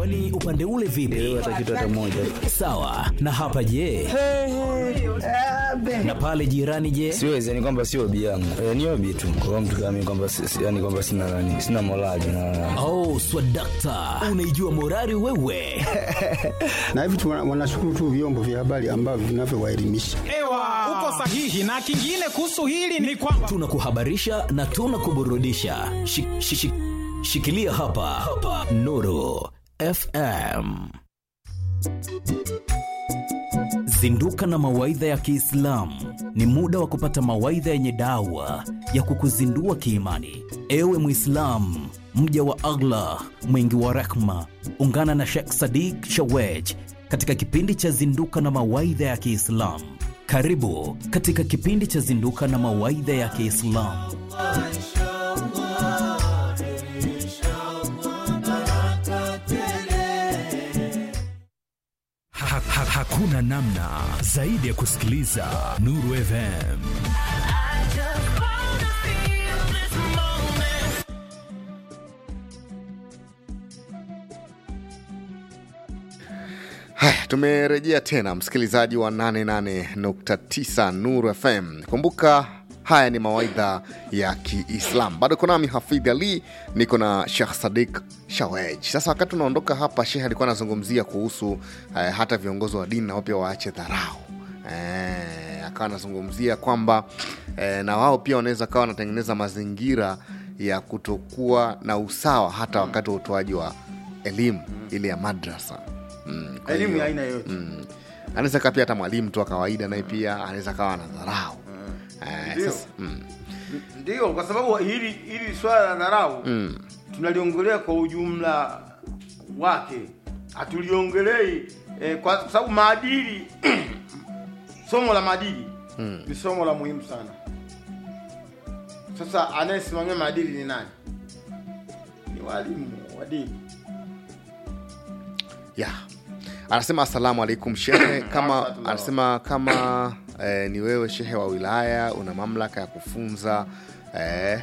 kwani upande ule vipi hata kitu hata moja sawa na hapa je na pale jirani je siwezi yani kwamba sio obi yangu e, ni obi tu kwa mtu kama mimi kwamba si- si- yani kwamba sina nani sina morali na oh swadakta unaijua morari wewe na hivi tu wana- wanashukuru tu vyombo vya habari ambavyo vinavyowaelimisha. Ewa, uko sahihi. Na kingine kuhusu hili ni kwamba tunakuhabarisha na tunakuburudisha Shi- shi- shi- shikilia hapa, hapa. nuru fm zinduka na mawaidha ya kiislamu ni muda wa kupata mawaidha yenye dawa ya kukuzindua kiimani ewe mwislamu mja wa allah mwingi wa rehma ungana na shekh sadik shawej katika kipindi cha zinduka na mawaidha ya kiislamu karibu katika kipindi cha zinduka na mawaidha ya kiislamu Ha, ha, hakuna namna zaidi ya kusikiliza Nuru FM. Haya, tumerejea tena msikilizaji wa 88.9 Nuru FM. Kumbuka haya ni mawaidha ya Kiislam. Bado kuna nami Hafidh Ali, niko na Sheikh Sadik Shawej. Sasa wakati unaondoka hapa, Sheikh alikuwa anazungumzia kuhusu eh, hata viongozi wa dini nao pia waache dharau eh, akawa anazungumzia kwamba eh, na wao pia wanaweza kawa wanatengeneza mazingira ya kutokuwa na usawa hata wakati wa utoaji wa elimu ile ya madrasa mm, kwa Elimu hiyo, ya aina yoyote. mm, anaweza kaa pia hata mwalimu tu wa kawaida naye pia anaweza kawa na dharau eh, Ndio. sasa, mm, ndio kwa sababu hili hili swala la dharau mm, tunaliongelea kwa ujumla wake hatuliongelei eh, kwa kwa sababu maadili somo la maadili Mm. ni somo la muhimu sana sasa anayesimamia maadili ni nani ni walimu wa dini yeah. anasema asalamu alaikum shehe kama Warahmatullah. anasema kama eh, ni wewe shehe wa wilaya una mamlaka ya kufunza eh,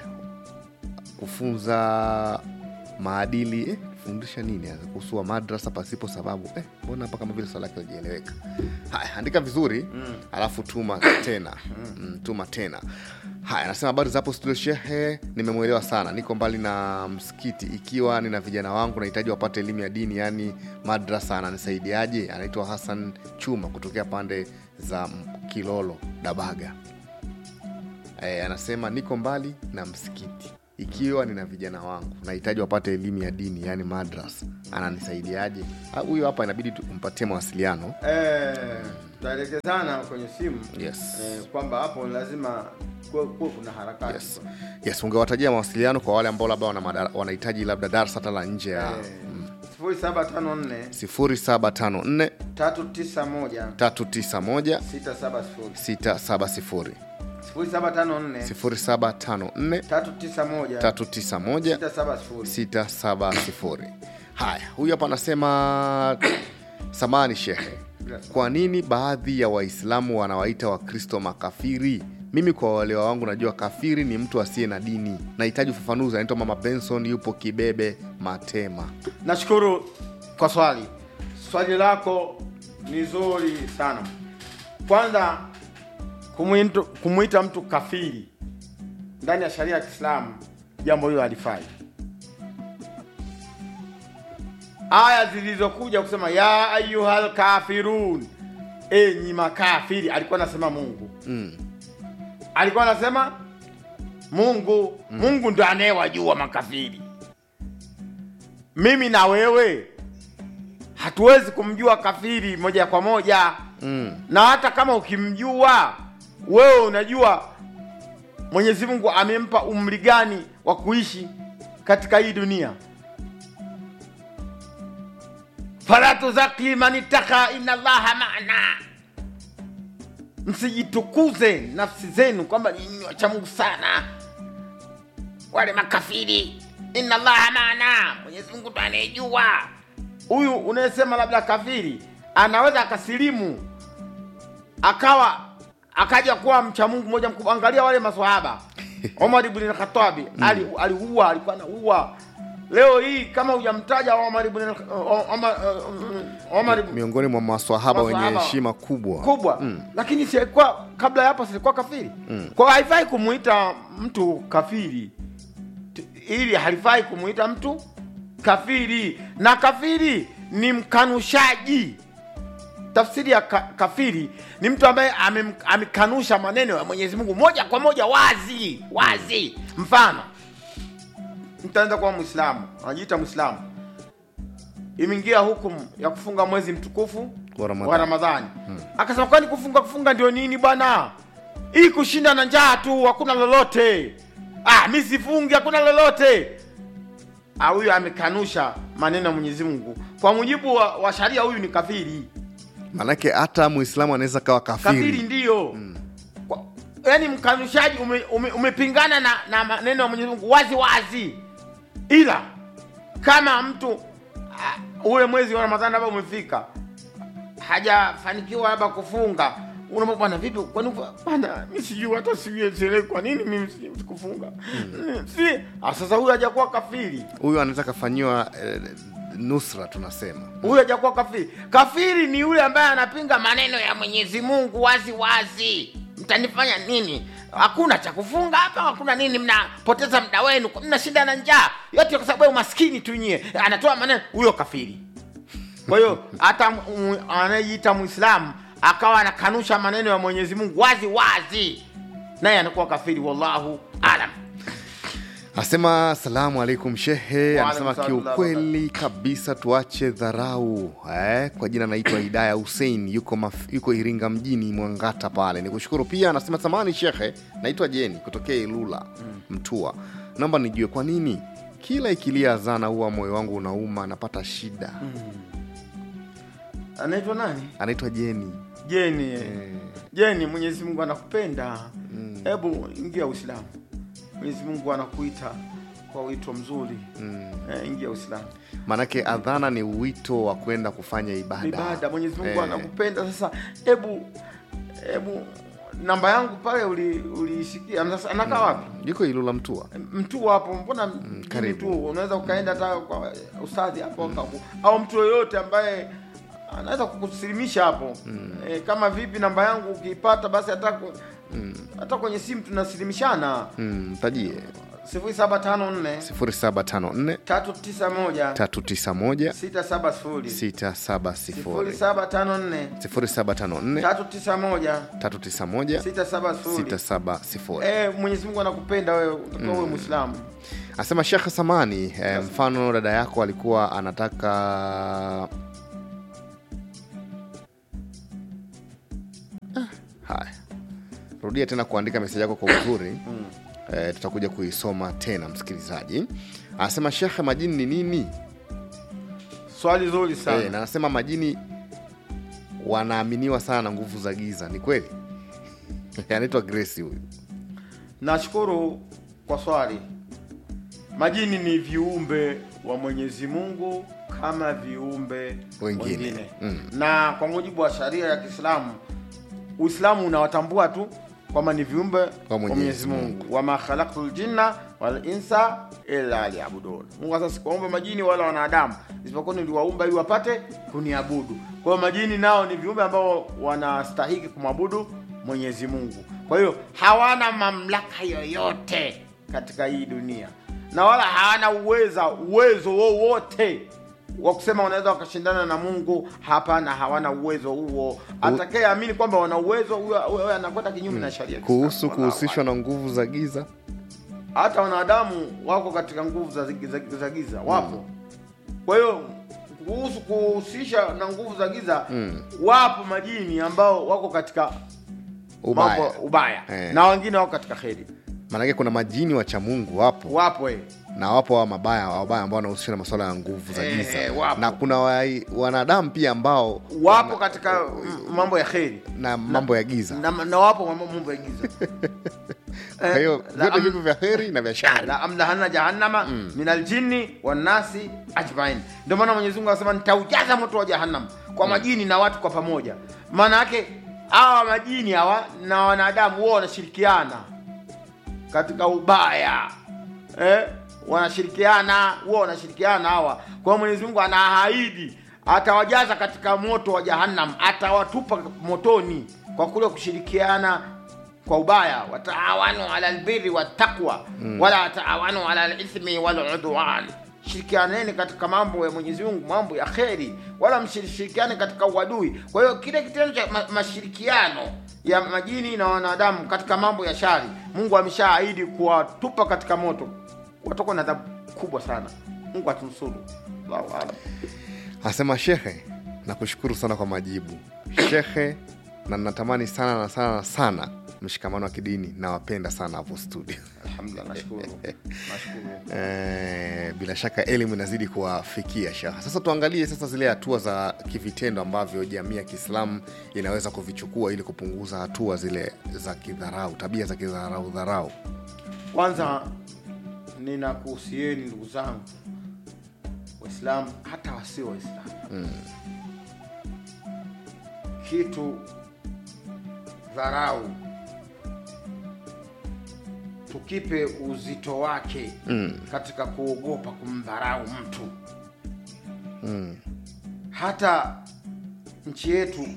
kufunza maadili eh, fundisha nini hasa kuhusu wa madrasa pasipo sababu eh, mbona hapa kama vile swala lake lijieleweka haya andika vizuri mm. alafu tuma tena mm, tuma tena haya anasema habari zapo studio shehe nimemwelewa sana niko mbali na msikiti ikiwa nina vijana wangu nahitaji wapate elimu ya dini yaani madrasa ananisaidiaje anaitwa hassan chuma kutokea pande za kilolo dabaga e, anasema niko mbali na msikiti ikiwa nina vijana wangu nahitaji wapate elimu ya dini yaani madras ananisaidiaje Ah, huyo hapa inabidi tumpatie mawasiliano eh, tutaelekezana kwenye simu yes. eh, kwamba hapo lazima kuwe kuwe kuna harakati yes. yes ungewatajia mawasiliano kwa wale ambao labda wana madara- wanahitaji labda darsa hata la nje ya sifuri saba tano nne 0754 tatu tisa moja 391 sita saba sifuri 670 sifuri saba tano nne 0754 tatu tisa moja 391 sita saba sifuri 670 haya huyu hapa anasema samani shehe kwa nini baadhi ya waislamu wanawaita wakristo makafiri mimi kwa uelewa wangu najua kafiri ni mtu asiye na dini nahitaji ufafanuzi anaitwa mama benson yupo kibebe matema nashukuru kwa swali swali lako ni zuri sana kwanza kumwito- kumwita mtu kafiri ndani ya sharia ya kiislamu jambo hilo halifai aya zilizokuja kusema ya ayuhal kafirun enyi makafiri alikuwa anasema mungu mm. alikuwa anasema mungu mm. mungu ndo anayewajua makafiri mimi na wewe hatuwezi kumjua kafiri moja kwa moja Mm. na hata kama ukimjua wewe unajua mwenyezi mungu amempa umri gani wa kuishi katika hii dunia fala tuzaki man ittaka inna allaha maana msijitukuze nafsi zenu kwamba nyinyi wacha mungu sana wale makafiri inna allaha maana mwenyezi mungu ndo anayejua huyu unayesema labda kafiri anaweza akasilimu akawa akaja kuwa mcha mungu moja mkubwa angalia wale maswahaba omar ibn khatabi ali aliua alikuwa anaua leo hii kama hujamtaja Omar ibn al- Omar Omar ibn miongoni mwa maswahaba wenye Maswahaba. heshima kubwa kubwa lakini silikuwa kabla ya hapo silikuwa kafiri kwa hiyo haifai kumuita mtu kafiri T- ili halifai kumuita mtu kafiri na kafiri ni mkanushaji tafsiri ya ka, kafiri ni mtu ambaye amem- amekanusha maneno ya mwenyezi mungu moja kwa moja wazi wazi mfano mtaanza kuwa mwislamu anajiita mwislamu imeingia hukumu ya kufunga mwezi mtukufu Wa Ramadhani. wa ramadhani akasema kwani kufunga kufunga ndio nini bwana hii kushinda na njaa tu hakuna lolote ah, mi sifungi hakuna lolote Ah, huyu amekanusha maneno ya mwenyezi mungu kwa mujibu wa, wa sharia huyu ni kafiri manake hata muislamu anaweza kawa kafiri kafiri ndiyo Kwa- yaani mkanushaji ume, ume, umepingana na, na maneno ya mwenyezi mungu wazi wazi ila kama mtu uh, ule mwezi wa ramadhani labda umefika hajafanikiwa labda kufunga unaambia bwana vipi kwani bwana mi sijui hata sijui sielewi kwa nini mimi si- sikufunga si ah, sasa huyu hajakuwa kafiri huyu anaweza kafanyiwa eh, nusra tunasema huyu hajakuwa kafiri kafiri ni yule ambaye anapinga maneno ya mwenyezi mungu wazi wazi mtanifanya nini hakuna cha kufunga hapa hakuna nini mnapoteza muda wenu mna shida na njaa yote kwa sababu ya umaskini tu nyie anatoa maneno huyo kafiri kwa hiyo hata mu- anayejiita mwislamu akawa anakanusha maneno ya mwenyezi mungu wazi wazi naye anakuwa kafiri wallahu alam anasema salamu alaikum shehe Wa anasema alaikum salam. kiukweli kabisa tuache dharau eh, kwa jina naitwa hidaya hussein yuko, maf, yuko iringa mjini mwangata pale ni kushukuru pia anasema samani shekhe naitwa jeni kutokea ilula mtua naomba nijue kwa nini kila ikilia azana huwa moyo wangu unauma napata shida anaitwa nani anaitwa jeni jeni jeni mwenyezi mungu anakupenda hebu ingia uislamu mwenyezi mungu anakuita kwa wito mzuri eh, ingia uislamu maanake adhana ni wito wa kwenda kufanya ibada ibada mwenyezi mungu Eh, anakupenda sasa hebu hebu namba yangu pale uli- uliisikia sasa anakaa wapi yuko ilula mtua mtu hapo mbona mjini karibu. tu unaweza ukaenda hata kwa ustadhi hapo akaku- au mtu yoyote ambaye anaweza kukusilimisha hapo e, kama vipi namba yangu ukiipata basi hata ku- hata kwenye simu tunasilimishana mm, tajie sifuri saba tano nne 0754 tatu tisa moja 391 sita saba sifuri sifuri 670 saba tano nne 0754 tatu tisa moja 391 sita saba sifuri 670 Eh, mwenyezi mungu anakupenda wewe utakuwa uwe mwislamu asema shekhe samani eh, mfano dada yako alikuwa anataka Ah, haya rudia tena kuandika meseji yako kwa uzuri eh, tutakuja kuisoma tena msikilizaji anasema shekhe majini ni nini swali zuri sana eh, na anasema majini wanaaminiwa sana na nguvu za giza ni kweli anaitwa grace huyu Nashukuru kwa swali. Majini ni viumbe wa Mwenyezi Mungu kama viumbe Wengine. wengine, Mm. na kwa mujibu wa sharia ya Kiislamu, Uislamu unawatambua tu kwamba ni viumbe wa Mwenyezi Mwenyezi Mungu, wama khalaqtul jinna wal insa illa liyabudun. Mungu sasa sikuwaumba majini wala wanadamu isipokuwa niliwaumba ili wapate kuniabudu. Kwa hiyo majini nao ni viumbe ambao wanastahiki kumwabudu Mwenyezi Mungu. Kwa hiyo hawana mamlaka yoyote katika hii dunia na wala hawana uweza uwezo wowote wa kusema wanaweza wakashindana na Mungu. Hapana, hawana uwezo huo. Atakayeamini kwamba wana uwezo huyo huyo anakwenda kinyume na sharia ya kuhusu Kiislamu. Wallahu kuhusishwa na nguvu za giza hata wanadamu wako katika nguvu za, za, za giza wapo kwa hiyo kuhusu kuhusisha na nguvu za giza wapo majini ambao wako katika ubaya mambo ubaya Eh. na wengine wako katika kheri maanake kuna majini wacha mungu wapo wapo eh. na wapo wa mabaya wabaya ambao wanahusishwa na masuala ya nguvu za Eh, giza eh, wapo. na kuna wa, wanadamu pia ambao wapo katika mm, mambo ya kheri na mambo ya giza na, na wapo mambo mambo ya giza kwa hiyo la vyote am- viko vya heri na vya shari la amlahana jahannama min aljinni wannasi ajmain ndio maana mwenyezi mungu anasema nitaujaza moto wa jahannam kwa majini na watu kwa pamoja maana yake hawa majini hawa na wanadamu wao wanashirikiana katika ubaya eh? wanashirikiana huwa wanashirikiana hawa kwa hiyo mwenyezi mungu anaahidi atawajaza katika moto wa jahannam atawatupa motoni kwa kule kushirikiana kwa ubaya wataawanu ala lbiri wattaqwa mm. wala taawanu ala lithmi waludwan shirikianeni katika mambo ya mwenyezi mungu mambo ya kheri wala msishirikiane katika uadui kwa hiyo kile kitendo cha ma- mashirikiano ya majini na wanadamu katika mambo ya shari mungu ameshaahidi kuwatupa katika moto watakuwa na adhabu kubwa sana mungu atunusuru allahu alam anasema shehe nakushukuru sana kwa majibu shehe na natamani sana na sana na sana mshikamano wa kidini nawapenda sana hapo studio alhamdulillah nashukuru nashukuru Eh, bila shaka elimu inazidi kuwafikia shaha sasa tuangalie sasa zile hatua za kivitendo ambavyo jamii ya kiislamu inaweza kuvichukua ili kupunguza hatua zile za kidharau tabia za kidharau dharau kwanza ninakuhusieni ndugu zangu waislamu hata wasio waislamu mm. kitu dharau tukipe uzito wake mm. katika kuogopa kumdharau mtu mm. hata nchi yetu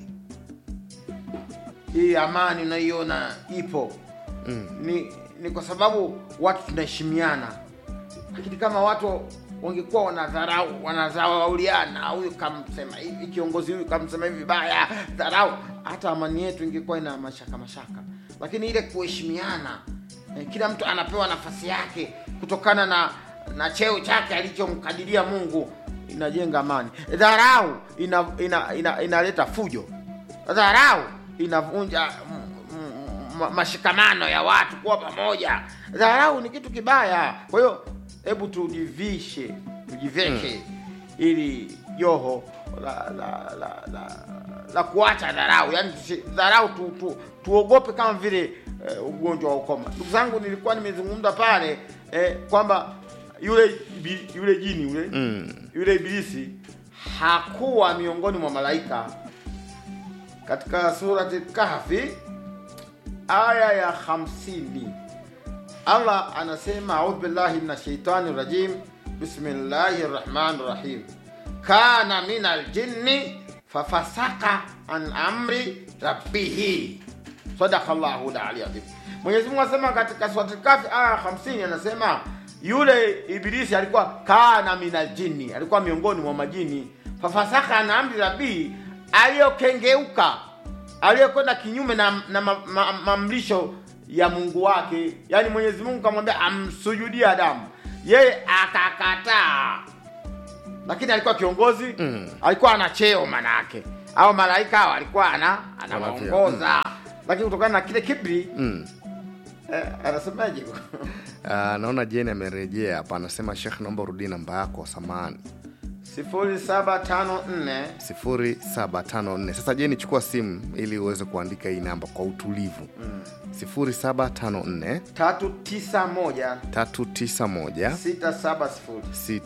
hii amani unaiona ipo mm. ni, ni kwa sababu watu tunaheshimiana lakini kama watu wangekuwa wanadharau wanadharauliana huyu kamsema hivi kiongozi huyu kamsema hivi vibaya dharau hata amani yetu ingekuwa ina mashaka mashaka lakini ile kuheshimiana eh, kila mtu anapewa nafasi yake kutokana na na cheo chake alichomkadiria mungu inajenga amani dharau inaleta ina, ina, inaleta fujo dharau inavunja mm, mm, ma- mashikamano ya watu kuwa pamoja dharau ni kitu kibaya kwa hiyo hebu tujivishe tujiveshe ili joho la la la, la, la kuacha dharau yani tusi- dharau tu, tu, tuogope kama vile eh, ugonjwa wa ukoma ndugu zangu nilikuwa nimezungumza pale eh, kwamba yule ibi- yule jini yule Mm. yule ibilisi hakuwa miongoni mwa malaika katika surati kahfi aya ya 50 allah anasema audhu billahi min shaitani rajim bismillahi rahmani rahim kana min aljinni fafasaka an amri rabbihi sadaka llahu lali adhim mwenyezi mungu anasema katika surati kafi aya 50 anasema yule ibilisi alikuwa kana min aljinni alikuwa miongoni mwa majini fafasaka an amri rabbihi aliyokengeuka aliyekwenda kinyume na, na ma, ma, mamlisho ya mungu wake yaani mwenyezi mungu kamwambia amsujudie adamu yeye akakataa lakini alikuwa kiongozi mm. alikuwa ana cheo manake au malaika hao alikuwa ana anawaongoza lakini kutokana na kile kibri Mm. eh, anasemaje Uh, naona jeni amerejea hapa anasema shekh naomba urudie namba yako samani sifuri saba tano nne 0754 sasa jeni chukua simu ili uweze kuandika hii namba kwa utulivu mm. 0754 tatu tisa moja 391 sita saba sifuri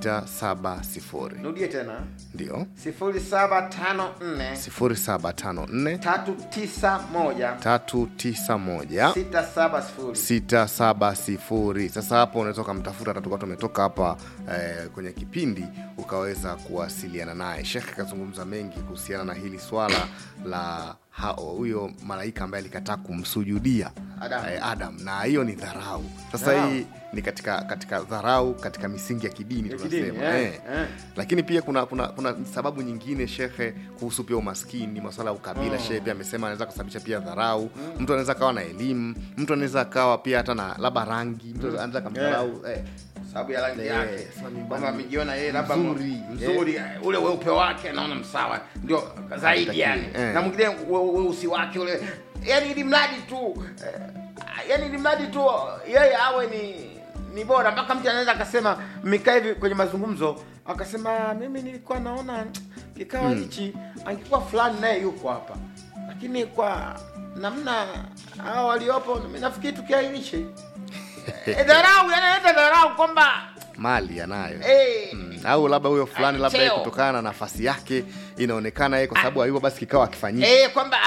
670 nirudie tena ndio sifuri saba tano nne 0754 tatu tisa moja 391 sita saba sifuri 670 sasa hapo unaweza ukamtafuta hata tukuwa tumetoka hapa eh, kwenye kipindi ukaweza kuwasiliana naye shekh akazungumza mengi kuhusiana na hili swala la ha- huyo malaika ambaye alikataa kumsujudia Adam. eh, adam na hiyo ni dharau sasa Dharau. hii ni katika katika dharau katika misingi ya kidini Ya tunasema kidini, eh, eh. eh. lakini pia kuna kuna kuna sababu nyingine shekhe kuhusu pia umaskini maswala ya ukabila shehe pia amesema anaweza kusababisha pia dharau mtu anaweza akawa na elimu mtu anaweza akawa pia hata na labda rangi mtu anaweza akamdharau eh. sababu ya rangi Eh, yake sasa ni kwamba bani- amejiona yeye labda mzuri, mzuri ule weupe wake anaona msawa ndio zaidi yani eh. na mwingine we- weusi wake ule yani ili mradi tu eh, yani ili mradi tu yeye awe ni ni bora mpaka mtu anaweza akasema mmekaa hivi kwenye mazungumzo akasema mimi nilikuwa naona kikao hichi angekuwa fulani naye yuko hapa lakini kwa namna hao waliopo mi nafikiri tukiainishe Eh, dharau yanaleta dharau kwamba mali anayo eh, Mm, au labda huyo fulani Ana labda yeye cheo. kutokana na nafasi yake inaonekana yeye kwa sababu hayupo basi kikao akifanyika eh, kwamba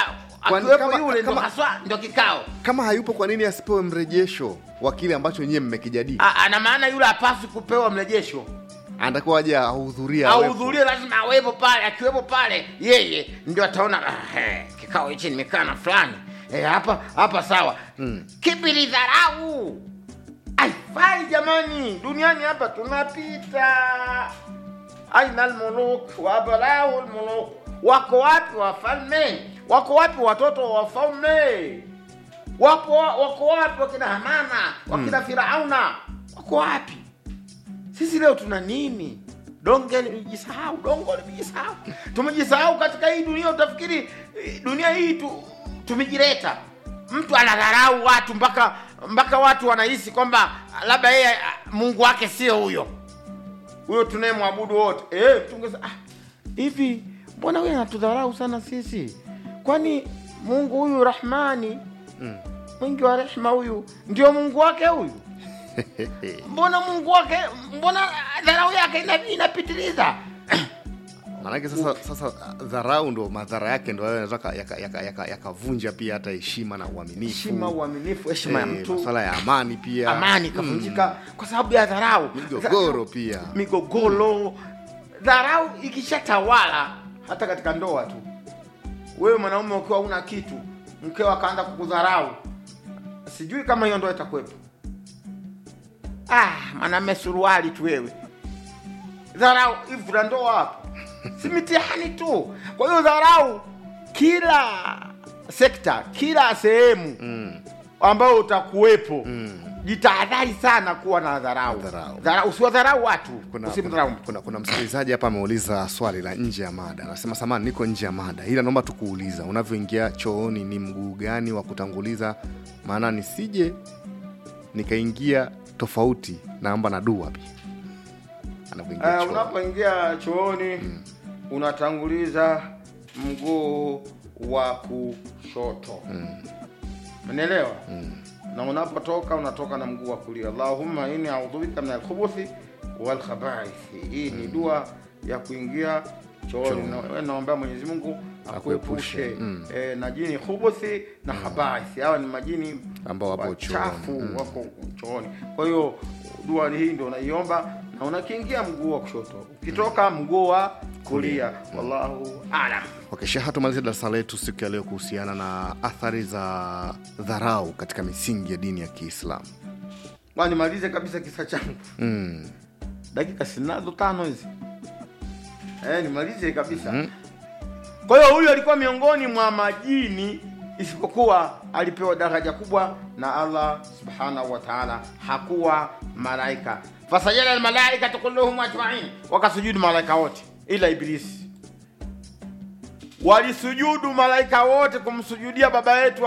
Kwani akiwepo kama- yule ndo kama- haswa ndo kikao kama hayupo kwa nini asipewe mrejesho wa kile ambacho nyie mmekijadili A- ana maana yule hapaswi kupewa mrejesho anatakiwa aje ahudhuria awepo. ahudhurie lazima awepo pale akiwepo pale yeye ndio ataona "Ah, eh, kikao hichi nimekaa na fulani Eh, hapa hapa sawa mm. kipi ni dharau aifai jamani duniani hapa tunapita aina almuluk wabalahu lmuluk wako wapi wafalme wako wapi watoto wa wafalme wapo wako wapi wakina hamana wakina firauna wako wapi sisi leo tuna nini donge limejisahau dongo limejisahau tumejisahau katika hii dunia utafikiri eh, dunia hii tu, tumejileta mtu anadharau watu mpaka mpaka watu wanahisi kwamba labda yeye ah, mungu wake sio huyo huyo tunayemwabudu wote eh, tungeza ah, hivi mbona huyu anatudharau sana sisi kwani mungu huyu rahmani mwingi wa rehma huyu ndio mungu wake huyu mbona mungu wake mbona dharau yake ina- inapitiliza maanake sasa sasa dharau ndo madhara yake ndo hayo yanaweza yakavunja yaka, yaka, yakavunja pia hata heshima na uaminifu heshima uaminifu heshima ya Eh, mtu masuala ya amani pia amani ikavunjika kwa sababu ya dharau migogoro pia migogoro dharau ikishatawala hata katika ndoa tu wewe mwanaume ukiwa una kitu mkeo akaanza kukudharau sijui kama hiyo ndoa itakuwepo ah mwanaume suruali tu wewe dharau hivi na ndoa hapo si mitihani tu kwa hiyo dharau kila sekta kila sehemu mm. ambayo utakuwepo Mm. jitahadhari sana kuwa na dharau Dharau. Dharau- usiwadharau watu kuna, usimdharau kuna, mtu kuna, kuna msikilizaji hapa ameuliza swali la nje ya mada anasema samani niko nje ya mada ila naomba tukuuliza unavyoingia chooni ni mguu gani wa kutanguliza maana nisije nikaingia tofauti naomba na dua pia anavyoingia uh, chooni. unapoingia chooni unatanguliza mguu wa kushoto umenielewa na unapotoka unatoka na mguu wa kulia allahumma inni audhu bika min alkhubuthi walkhabaithi hii ni dua ya kuingia chooni Na- wewe naombea mwenyezi mungu akuepushe Akuepushe, mm. e, na jini khubuthi na khabaithi hawa ni majini Ambao wapo wachafu chooni. Mm. wako chooni kwa hiyo dua hii ndio unaiomba na unakiingia mguu wa kushoto ukitoka mguu wa kulia wallahu alam Okay, Sheha, tumalize darasa letu siku ya leo kuhusiana na athari za dharau katika misingi ya dini ya Kiislamu. Bwana, nimalize kabisa kisa changu Mm. dakika sinazo tano hizi eh, nimalize kabisa kwa hiyo huyu alikuwa miongoni mwa majini isipokuwa alipewa daraja kubwa na allah subhanahu wa taala hakuwa malaika fasajada almalaikatu kulluhum ajmain wakasujudu malaika wote ila ibilisi walisujudu malaika wote kumsujudia baba yetu